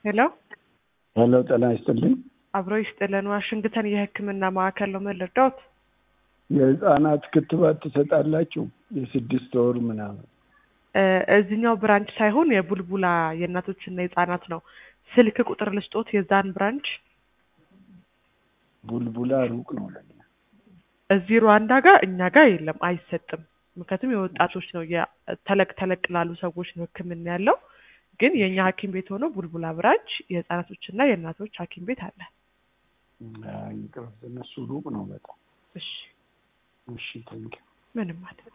ሄሎ ሄሎ ጤና ይስጥልኝ። አብሮ ይስጥልን። ዋሽንግተን የሕክምና ማዕከል ነው። ምን ልርዳዎት? የህፃናት ክትባት ትሰጣላችሁ? የስድስት ወር ምናምን እ እዚህኛው ብራንች ሳይሆን የቡልቡላ የእናቶችና የህፃናት ነው። ስልክ ቁጥር ልስጦት የዛን ብራንች ቡልቡላ ሩቅ ነው ለኛ። እዚህ ሩዋንዳ ጋር እኛ ጋር የለም አይሰጥም። ምክንያቱም የወጣቶች ነው የ- ተለቅ ተለቅ ላሉ ሰዎች ነው ህክምና ያለው። ግን የእኛ ሐኪም ቤት ሆኖ ቡልቡላ ብራንች የህፃናቶችና የእናቶች ሐኪም ቤት አለ። አይ፣ ይቅርብ፣ እነሱ ሩቅ ነው በጣም። እሺ እሺ፣ ቴንኪው። ምንም ማለት